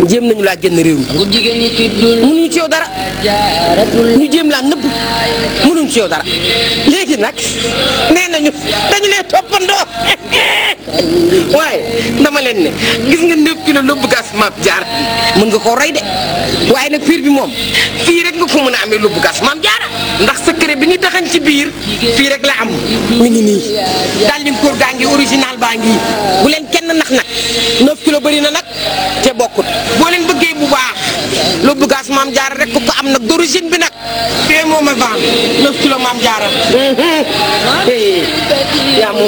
jéem nañu laa génn réew mi mënuñu ci yow dara ñu jéem laa nëbb mënuñu ci yow dara léegi nag nee nañu dañu leen toppandoo waaye dama leen ne gis nga neuf kilo lóbbu gas maam jaar mën nga koo rey de waaye nag piir bi moom fii rek nga ko mën a amee lóbbu gas maam jaara ndax secret bi ñu taxañ ci biir fii rek la am mi ngi nii daal di kóor gaa ngi original baa ngi bu leen kenn nax nag 9 kilo bëri na nag te bokkut boo leen bëggee bu baax lóbbu gas maam jaara rek ku ko am nag d'origine bi nag fee moom a baax 9 kilo maam jaara yaa moom